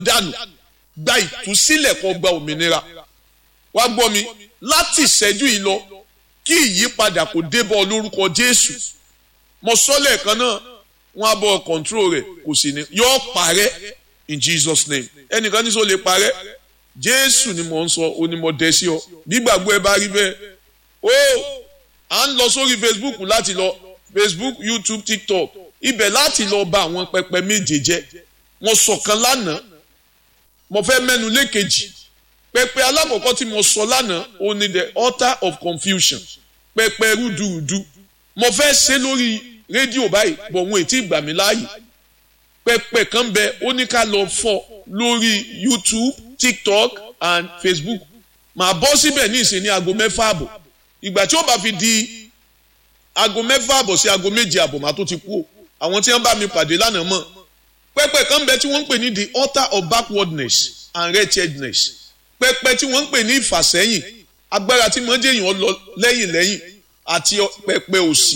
dànù gba ìtúsílẹ̀ kó gba òmìnira wá gbọ́ mi láti ìṣẹ́jú yìí lọ kí ìyípadà kò débọ̀ lórúkọ Jésù mo sọ lẹ́ẹ̀kan náà wọ́n á bọ̀ control rẹ̀ kò sì ní yọ parẹ́ in Jesus name ẹnìkan ní sọ lè parẹ́ Jésù ni mò ń sọ onímọ̀dé sí ọ nígbàgbọ́ ẹ bá rí bẹ́ẹ̀ ó à ń lọ sórí Facebook láti lọ Facebook YouTube TikTok ibẹ̀ láti lọ bà àwọn pẹpẹ méje jẹ́ mo sọ̀kan lánàá mo fẹ́ mẹ́nu lékejì pẹpẹ alákọ̀ọ́kọ́ tí mo sọ lánàá ó ní the altar of confusion pẹpẹ rúdurùdu mo fẹ́ ṣe lórí rédíò báyìí bọ̀ wọn ètí ìgbà mi láàyè pẹpẹ kan bẹ ó ní ká lọ fọ́ lórí YouTube TikTok and Facebook màá bọ́ síbẹ̀ ní ìsìn ní aago mẹ́fà àbọ̀ ìgbà tí ó bá fi di aago mẹ́fà àbọ̀ sí aago méje àbọ̀ màá tó ti kú o àwọn tí wọ́n bá mi pàdé lánàá mọ̀ pẹpẹ kan bẹ tí wọ́n ń pè ní the altar of backwardness and wretchedness pẹpẹ tí wọ́n ń pè ní ìfàsẹ́yìn agbára tí mọ́ jẹ́yìn lọ lẹ́yìn lẹ́yìn àti pẹpẹ òsì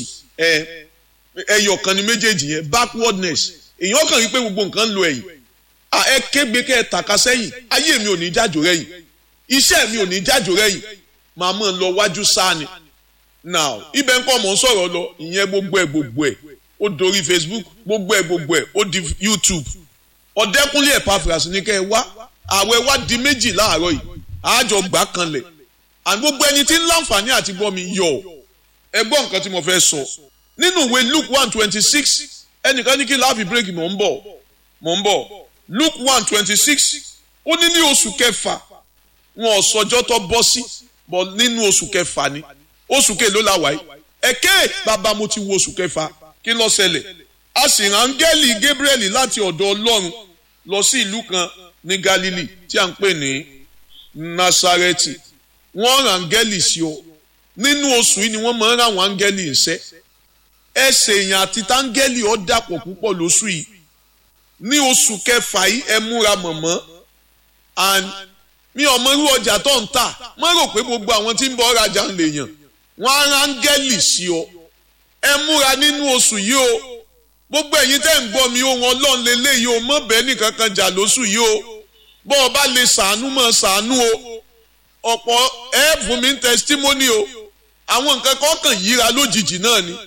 ẹyọ kan ní méjèèjì yẹn backwardness èèyàn kàn rí pé gbogbo nǹkan ń lo ẹ̀yìn ẹ kégbe kẹ́ ẹ tàka sẹ́yìn ayé mi ò ní jájò rẹ́yìn iṣẹ́ mi ò ní jájò rẹ́yìn màá mọ̀ ń lọ wájú sáni now ibẹ̀ ń kọ́ mọ̀ ń sọ̀rọ̀ lọ ìyẹn gbogbo ẹ̀ gbogbo ẹ̀ ó dorí Facebook gbogbo ẹ̀ gbogbo ẹ̀ ó di YouTube ọ̀dẹ́kúnlé Epaphras ní kẹ́ ẹ wá àwẹ̀ wá di méjì láàárọ̀ yìí àájọ gbà kanlẹ̀ and gbogbo ẹni tí ń láǹfààní àti gbọ́ mi yọ ẹ gbọ́ nǹkan tí mo fẹ́ sọ nínú ìwé Luke one twenty six ẹnìkan ní kí láàfin bírèkì mò ń bọ̀ mò ń bọ̀ Luke one twenty six ó ní ní oṣù kẹfà wọn ò sọjọ́ tó bọ́ sí bọ̀ nínú oṣù kẹfà ni oṣù kèló la wáyé ẹ̀kẹ́ bàbá mo ti wo oṣù kẹfà kí ló ṣẹlẹ̀ a sì rán áńgẹ́lì Gabriel láti ọ̀dọ̀ Ọlọ́run lọ sí ìlú kan ní Galilee tí a ń pè ní Nasareti wọ́n rán áńgẹ́lì sí ọ nínú oṣù yìí ni wọ́n máa ń rán àwọn áńgẹ́lì iṣẹ́ ẹsẹ̀ èèyàn àti táńgẹ́lì ọ dàpọ̀ púpọ̀ lóṣù yìí ní oṣù kẹfà yìí ẹ múra mọ̀mọ́ and mi ò mọ irú ọjà tó ń tà má rò pé gbogbo àwọn tí ń bọ̀ rajà ń lè yàn wọ́n á rán áńgẹ́lì sí ọ ẹ múra nínú oṣù yìí o gbogbo ẹ̀yin tẹ́ ń gbọ́ mi ohun ọlọ́run lélẹ́yìí o mọ̀ bẹ́ẹ̀ nìkan kan jà lóṣù yìí o bọ́ ọ bá lè sàánú mọ̀ sàánú o ọ̀pọ̀ ẹ fún mi ń testimony o àwọn nǹkan kan kàn yíra lójijì náà ni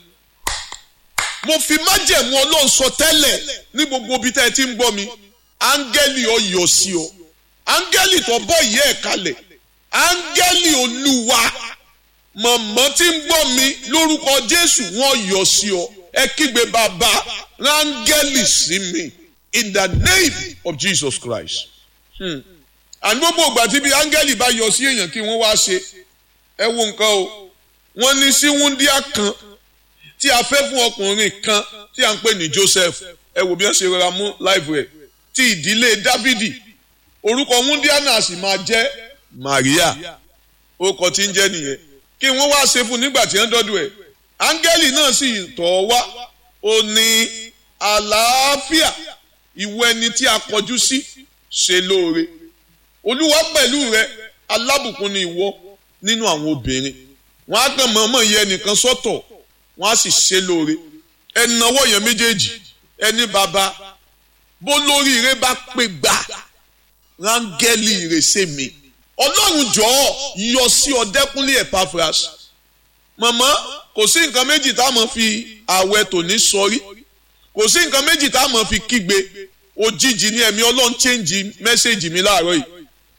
mo fi májẹ̀mú ọlọ́run sọ tẹ́lẹ̀ ní gbogbo ibi tẹ́ ẹ ti ń gbọ́ mi áńgẹ́lì ọ yọ sí ọ áńgẹ́lì tó bọ́ ìyẹ́ ẹ̀ kalẹ̀ áńgẹ́lì olúwa mọ̀mọ́ tí ń gbọ́ mi lórúkọ jésù wọ́n yọ sí ọ ẹ kígbe bàbá rángẹ́lì sí mi in the name of jesus christ. àní gbogbo ìgbà tí bí áńgẹ́lì bá yọ sí èèyàn kí wọ́n wá ṣe ẹ wo nǹkan o wọ́n ní sí wúndíá kan tí a fẹ́ fún ọkùnrin kan tí a ń pè ní joseph ẹ wò bí wọ́n ṣe rọra mú láìpẹ́ rẹ̀ ti ìdílé dávidi orúkọ wúndíá náà sì máa jẹ́ maria orúkọ tí ń jẹ́ nìyẹn kí wọ́n wá ṣe fún nígbà tí wọ́n dọ́dọ̀ ẹ̀ áńgẹ́lì náà sì tọ̀ wá ó ní àlàáfíà ìwọ ẹni tí a kọjú sí ṣe lóore olúwa pẹ̀lú rẹ alábùkún ni ìwọ nínú àwọn obìnrin wọn á kàn mọ̀ọ́mọ̀ yẹ ẹnìkan sọ́tọ̀ wọn á sì ṣe lóore ẹnáwó yẹn méjèèjì ẹni bàbá bó lórí ire bá pé gbà rángẹ́lì ìrèsè mi ọlọ́run jọ̀ọ́ yọ sí ọdẹ́kúnlé Epaphras mọ̀mọ́ kò sí nǹkan méjì tá a mọ̀ fi àwẹ̀ tòní sọrí kò sí nǹkan méjì tá a mọ̀ fi kígbe òjijì ní ẹ̀mí ọlọ́run chẹ́ǹjì mẹ́sẹ̀gì mi láàárọ̀ yìí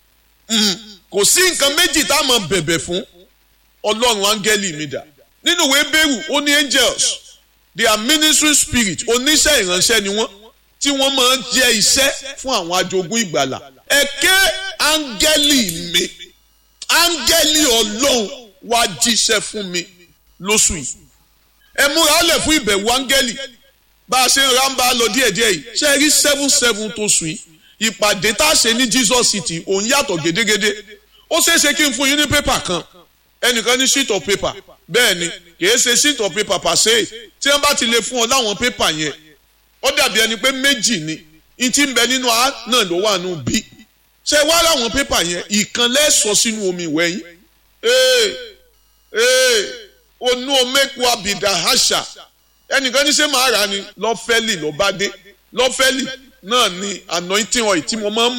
kò sí nǹkan méjì tá a mọ̀ bẹ̀bẹ̀ fún ọlọ́run áńgẹ́lì mi dà nínú ìwé bẹ́rù ó ní angels they are ministering spirit oníṣẹ́ ìránṣẹ́ ni wọ́n tí wọ́n máa ń jẹ́ iṣẹ́ fún àwọn ajogún ìgbàlà ẹ̀kẹ́ áńgẹ́lì mi áńgẹ́lì ọlọ́run wá jíṣẹ́ fún mi lóṣù yìí ẹ múra ó lẹ̀ fún ìbẹ̀wò áńgẹ́lì bá a ṣe ń rámbá lọ díẹ̀díẹ̀ yìí ṣe rí seven seven tó sùn yìí ìpàdé tá a ṣe ní Jesus City òun yàtọ̀ gédégédé ó ṣeé ṣe kí n fún yín ní pépà kan ẹnìkan ní sheet of paper bẹ́ẹ̀ ni kìí ṣe sheet of paper pàṣẹ tí wọ́n bá ti lè fún ọ láwọn pépà yẹn ó dàbí ẹni pé méjì ni ìtì ń bẹ nínú a náà ló wà nù bí ṣé wá láwọn pépà yẹn ìkan lẹ́sọ̀ sínú omi ìwẹ̀ yín ee ee onú omeku abidà àṣà ẹnìkan ní ṣé màá rà ni lọ́fẹ́lì ló bá dé lọ́fẹ́lì náà ni anointing oil tí mo máa ń